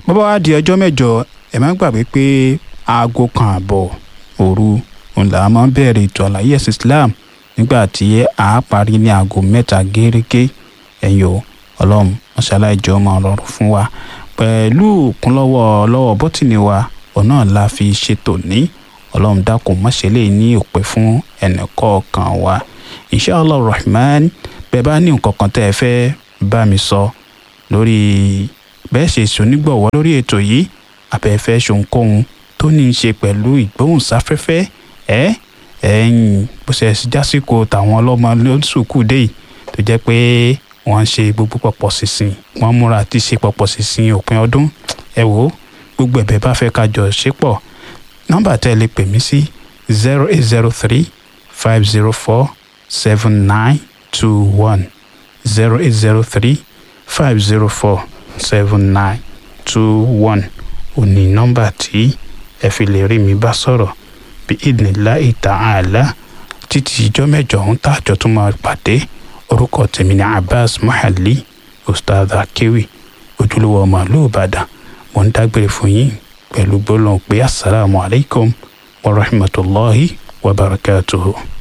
bọ́bá wá di ọjọ́ mẹ́jọ ẹ má gbàgbé pé aago kan àbọ̀ òru òun là máa ń bẹ̀rẹ̀ ètò àlàyé ẹ̀sìn Islam nígbà tí a parí ní aago mẹ́ta gẹ́rẹ́gẹ́ ẹ̀yìn o ọlọ́run mọ́ṣáláì jẹ́ ọmọ ọlọ́run fún wa pẹ̀lú kúnlọ́wọ́ lọ́wọ́ bọ́tìnì wa ọ̀nà la fi ṣètò ní ọlọ́run dákun mọ́ṣẹ́lẹ̀ ní òpè fún ẹnìkọ̀ọ̀kan wa inshallah rahman bẹ́ẹ̀ bá ní nǹkan kan tẹ́ ẹ fẹ́ bá mi sọ lórí bẹ́ẹ̀ ṣe ṣonígbọ̀wọ́ lórí ètò yìí abẹ́fẹ́ ṣohunkóhun tó ní í ṣe pẹ̀lú ìgbóhùnsáfẹ́fẹ́ ẹ́ ẹ̀yìn bó ṣe jásìkò tàwọn ọlọ́mọ lóṣùkú dé yìí tó jẹ́ pé wọ́n ń ṣe gbogbo pọ̀pọ̀ sísìn wọ́n múra àti ṣe pọ̀pọ̀ sísìn òpin ọdún ẹ wò ó gbogbo ẹ̀bẹ̀ bá fẹ́ kájọ ṣe pọ̀ nọ́mbà tẹ́ ẹ lè pè mí sí zero eight zero three five zero four seven nine two one zero eight zero three five zero four seven nine two one òní nọ́mbà tí ẹ fi lè rí mi bá sọ̀rọ̀ bí idhnillahi ta'ala títí ìjọ mẹ́jọ ọ̀hún tààjọ tó máa pàdé orúkọ tèmi ní Abbas Muhalli ustaz akewi ojúlówó ọmọ ìlú Ìbàdàn mo ń dágbére fún yín pẹ̀lú gbólóhùn pé asalaamualeykum wa rahmatulahi wa barakatuhu.